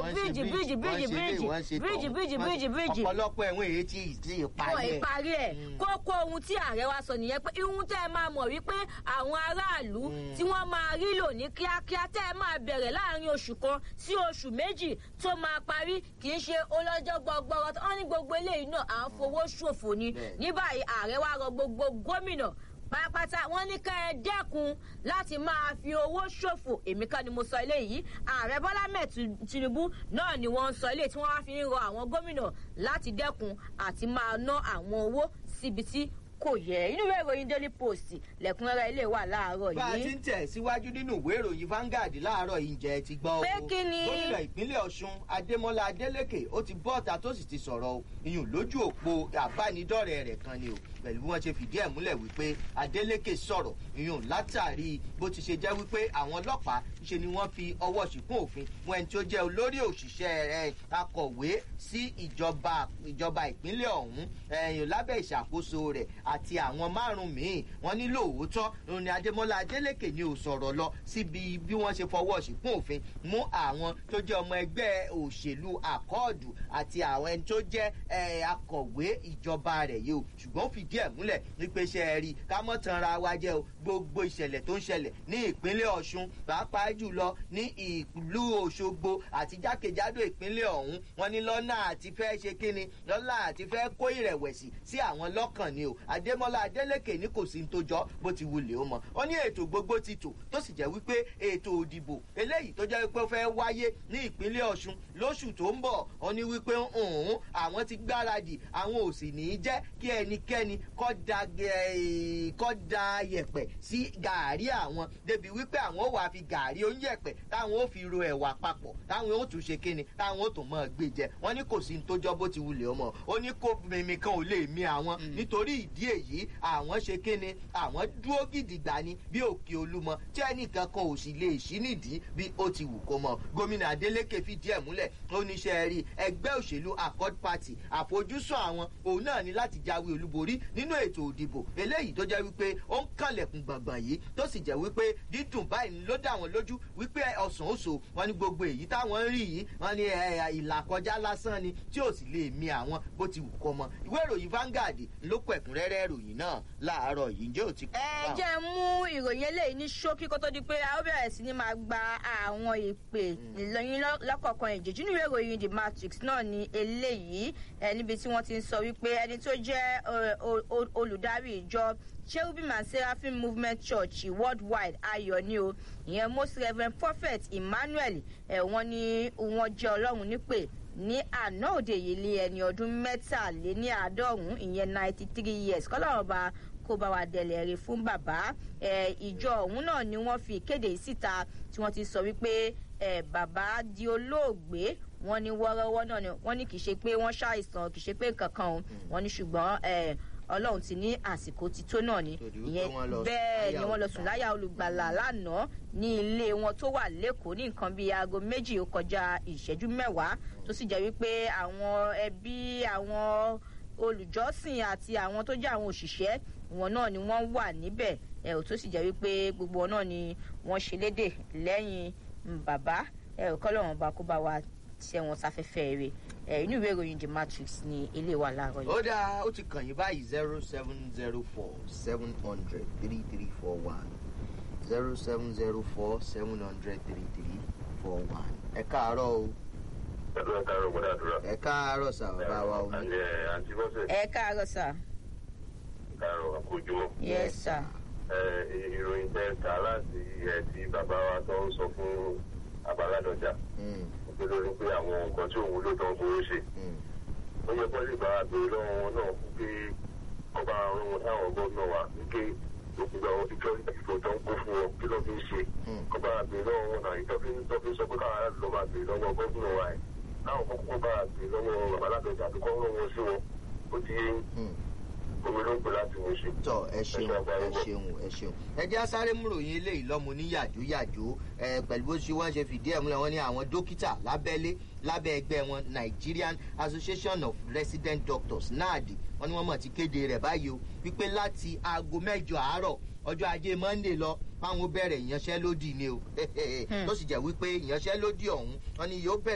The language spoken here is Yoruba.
wọ́n ṣe bíríìjì bíríìjì bíríìjì, bíríìjì wọ́n ṣe bíríìjì tọ̀hún, bíríìjì wọ́n bíríìjì ṣe- bíríìjì ọ̀pọ̀lọpọ̀ ẹ̀wọ̀n èyí tí ì tí ì wọn parí ẹ̀. ìparí ẹ kókó ohun tí ààrẹ wa sọ nìyẹn pé ihun tẹ ẹ máa mọ wípé àwọn aráàlú tí wọn máa rí lò ní kíákíá tẹ ẹ máa bẹ̀rẹ̀ láàrin oṣù kan sí oṣù méjì tó máa parí kì í ṣe ọlọ́jọ́ gbọgbọrọ wọn ní gbogbo eléyìí náà à ń fowó ṣòfò ni Bẹ́ẹ̀. ní báyìí ààrẹ wa rọ gbogbo gómìnà pátápátá wọn ní ká ẹ dẹ́kun láti máa fi owó ṣòfò èmi kan ni mo sọ eléyìí ààrẹ bọ́lá mẹ́ẹ̀ tinubu náà ni wọ́n ń sọ eléyìí tí wọ́n wá fi ń rọ àwọn gómìnà láti dẹ́kun àti máa ná àwọn owó síbi tí kò yẹ inú ìwé ìròyìn daily post lẹ́kùnrẹ́rẹ́ ilé wà láàárọ̀ bá a ti yìí ń tẹ̀ síwájú nínú ìwé ìròyìn Vanguard láàárọ̀ yìí jẹ́ ti gbọ́ o. Pé kí ni? gómìnà ìpínlẹ̀ Ọ̀ṣun Adémọ́lá Adélékè ó ti bọ́ ọ̀tà tó sì ti sọ̀rọ̀ o iyùn lójú òpó àbánidọ́rẹ̀ẹ́ rẹ̀ kan ni o pẹ̀lú bí wọ́n ṣe fìdí ẹ̀ múlẹ̀ wípé Adélékè sọ̀rọ̀ iyùn látàrí bó ti ṣe jẹ́ wípé àwọn ọlọ́pàá ṣe ni wọ́n fi ọwọ́ ṣìkún òfin mú ẹni tí ó jẹ́ olórí òṣìṣẹ́ ẹ̀ akọ̀wé sí ìjọba ìjọba ìpínlẹ̀ ọ̀hún ẹ̀yìn lábẹ́ ìṣàkóso rẹ̀ àti àwọn márùn-ún míì wọ́n ní lóòótọ́ òun ni Adémọ́lá Adélékè ni ò sọ̀rọ̀ lọ síbi bí wọ́n ṣe fọwọ́ ṣìkún òfin mú àwọn tó jẹ́ ọmọ ẹgbẹ́ òṣèlú àkọọ̀dù àti àwọn ẹni tó jẹ́ ẹ̀, akọ̀wé ìjọba rẹ̀ yìí o ṣùgbọ́n ó fìdí ẹ̀ múlẹ̀ wípé ṣe é rí ká mọ́ tanra wa jẹ́ o gbogbo ìṣẹ̀lẹ̀ tó ń ṣẹlẹ̀ ní ìpínlẹ̀ Ọ̀ṣun pàápàá jùlọ ní ìlú Òṣogbo àti jákèjádò ìpínlẹ̀ ọ̀hún wọn ní lọ́nà àti fẹ́ ṣe kíni lọ́nà àti fẹ́ kó ìrẹ̀wẹ̀sì sí àwọn lọ́kàn ni o Adémọ́lá Adélékè ní kò sí ní tó jọ bó ti wulẹ̀ ó mọ ó ní ètò gbogbo ti tò tó sì jẹ́ wípé ètò òdìbò eléyìí tó jẹ́ wípé ó fẹ́ wáyé ní ìpínlẹ̀ Ọ̀ṣun lóṣù tó ń bọ̀ ó ní wípé òun àwọn ti gbáradì àwọn ò sì ní í jẹ́ kí ẹnikẹ́ni kó da gẹ̀- kó da yẹ̀pẹ̀ sí gàárì àwọn débi wípé àwọn ò wá fi gàárì oúnjẹ̀pẹ̀ táwọn ò fi ro ẹ̀wà papọ̀ táwọn ò tún ṣe kíni táwọn ò tún mọ̀ gbé jẹ wọ́n ní kò sí ní tó jọ bó ti wulẹ̀ ọmọ ó ní kó mímí kan ò lè mí àwọn nítorí ìdí èyí àwọn ṣe kíni àwọn dúró gidigba ni bí òkè olúmọ tí ẹnìkan kan ò sì lè ṣí nídìí bí ó ti wù kó mọ gómìnà Adélékè fìdí ẹ̀ múlẹ̀ ó ní ṣe rí ẹgbẹ́ òṣèlú Accord Party àfojúsùn àwọn òun náà ní láti jáwé olúborí nínú ètò òdìbò eléyìí tó jẹ́ wípé ó ń kànlẹ̀kùn gbọ̀ngbọ̀n yìí tó sì jẹ́ wípé dídùn báyìí ló dá wọn lójú wípé ọ̀sán òṣò wọn ní gbogbo èyí táwọn ń rí yìí wọn ní ẹ, ìlà kọjá lásán ni tí ò sì lè mi àwọn bó ti wù kó mọ ìwé ìròyìn Vanguard ló kọ ẹ̀kúnrẹ́rẹ́ ìròyìn náà láàárọ̀ yìí ǹjẹ́ ò ti kọ́ ẹ jẹ́ mú ìròyìn eléyìí ní ṣókí kó tó di pé a ó bẹ̀rẹ̀ sí ni máa gba àwọn ìpè lọ́yìn lọ́kọ̀ọ̀kan ìjèjì nínú ìwé ìròyìn the matrix náà ni eléyìí ẹ níbi tí wọ́n ti ń sọ wípé ẹni tó jẹ́ ẹ, o- o- olùdarí ìjọ cherubim and seraphim movement church worldwide ayọ̀ ni o ìyẹn most reverend prophet emmanuel ẹ wọ́n ní wọ́n jẹ́ ọlọ́run nípè ní àná òde yìí lé ẹni ọdún mẹ́tàléníàádọ́rùn-ún ìyẹn ninety three years kọ́lọ́run ọba kó bá wa dẹ̀lẹ̀ rè fún bàbá ẹ, ìjọ ọ̀hún náà ni wọ́n fi ìkéde yìí síta tí wọ́n ti sọ wípé ẹ, bàbá di olóògbé wọ́n ní wọ́rọ́wọ́ náà ni wọ́n ní kì í ṣe pé wọ́n ṣàìsàn kì í ṣe pé nǹkan kan o wọ́n ní ṣùgbọ́n ẹ, ọlọ́run ti ní àsìkò ti tó náà ni Torí wípé ìyẹn wọ́n lọ sùn bẹ́ẹ̀ láyà ni wọ́n lọ sùn láyà olùgbàlà lánàá ní ilé wọn tó wà lẹ́kọ̀ọ́ ní nǹkan bíi aago méjì ó kọjá ìṣẹ́jú mẹ́wàá tó sì jẹ́ wípé àwọn ẹbí àwọn olùjọ́sìn àti àwọn tó jẹ́ àwọn òṣìṣẹ́ wọn náà ni wọ́n wà níbẹ̀ ẹ̀ ò tó sì jẹ́ wípé gbogbo wọn náà ni wọ́n ṣe lédè lẹ́yìn mm, bàbá ẹ̀ ò kọ́lọ̀ wọn bá kó bá wa ṣẹ́ wọn sáfẹ́fẹ́ rẹ̀ ẹ̀ inú ìwé ìròyìn the matrix ni ilé wa láàárọ̀ yìí. ó dáa ó ti kàn yín báyìí zero seven zero four seven hundred three three four one zero seven zero four seven hundred three three four one ẹ káàárọ̀ o pẹ̀lú ẹ̀ka ẹ̀rọ gbọ́dọ̀ àdúrà. ẹ káàárọ̀ sà bàbá wa omi àti ẹ̀ àǹtí bọ́sẹ̀ ẹ káàárọ̀ sà. ẹ̀ka ẹ̀rọ àkójúmọ́. yes sir. ẹ̀ ìròyìn tẹ́ ta láti ẹ̀ tí bàbá wa tó ń sọ fún abaládọjà Mm, pé lórí pé àwọn nǹkan tí òun ló tán fowó ṣe. mm, ó yẹ kó lè bá a béèrè lọ́wọ́ wọn náà fún pé ọba àrùn wọn táwọn gómìnà wa wípé òkúta wọn ìjọ ìfò tó ń kó fún wọn kí ló fi ń ṣe. mm. ọba àbèrè lọ́wọ́ wọn náà ìtọ́fi ìtọ́fi sọ pé káwọn aráàlú lọ́ máa béèrè lọ́wọ́ gómìnà wa ẹ̀ láwọn kókó bá a béèrè lọ́wọ́ babaládọjà àti kọ́ wọn sí wọn ó ti yé Mm. omi ló ń pè láti wọ́n ṣe. tọ ẹ ṣeun ẹ ṣeun ẹ ṣeun ẹ jẹ́ asáré múròyìn eléyìí lọ́mọ ní yàjóyàjó ẹ pẹ̀lú bó ṣe wọ́n ṣe fìdí ẹ̀ múlẹ̀ wọ́n ní àwọn dókítà lábẹ́lé lábẹ́ ẹgbẹ́ wọn Nigerian Association of Resident Doctors NARD wọ́n ní wọ́n mọ̀ ti kéde rẹ̀ báyìí o wípé láti aago mẹ́jọ àárọ̀ ọjọ́ ajé Monday lọ fáwọn ó bẹ̀rẹ̀ ìyanṣẹ́lódì ni o tó sì jẹ́ wípé ìyanṣẹ́lódì ọ̀hún wọ́n ní yóò bẹ̀rẹ̀